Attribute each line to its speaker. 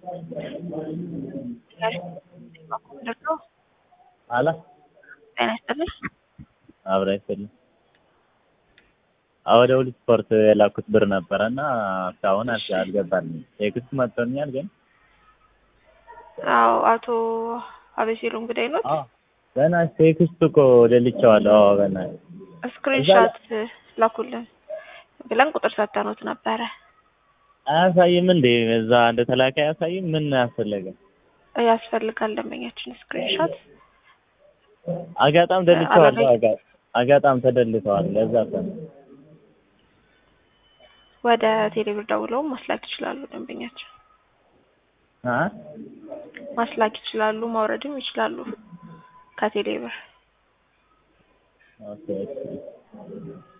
Speaker 1: አላ
Speaker 2: ጤና ይስጥልኝ።
Speaker 1: አብራ ይስጥልኝ። ወደ ሁሉ ስፖርት የላኩት ብር ነበረ እና እስካሁን አል- አልገባልኝም። ቴክስት መጥቶኛል ግን
Speaker 2: አዎ አቶ አቤሴሎም ግዳይ ኖት።
Speaker 1: አዎ ገና ቴክስት እኮ ደልቼዋለሁ። አዎ ገና
Speaker 2: ስክሪንሻት ላኩልን ብለን ቁጥር ሰተኖት ነበረ።
Speaker 1: አያሳይም እንዴ? እዛ እንደተላከ አያሳይም? ምን አስፈለገ?
Speaker 2: ያስፈልጋል ደንበኛችን ስክሪንሻት
Speaker 1: አጋጣም ደልቼዋለሁ።
Speaker 2: አላገኝ-
Speaker 1: አጋ- አጋጣም ተደልተዋል። ለዛ እኮ ነው።
Speaker 2: ወደ ቴሌብር ደውለው ማስላክ ይችላሉ። ደንበኛችን
Speaker 1: አ
Speaker 2: ማስላክ ይችላሉ፣ ማውረድም ይችላሉ ከቴሌብር
Speaker 1: ኦኬ ኦኬ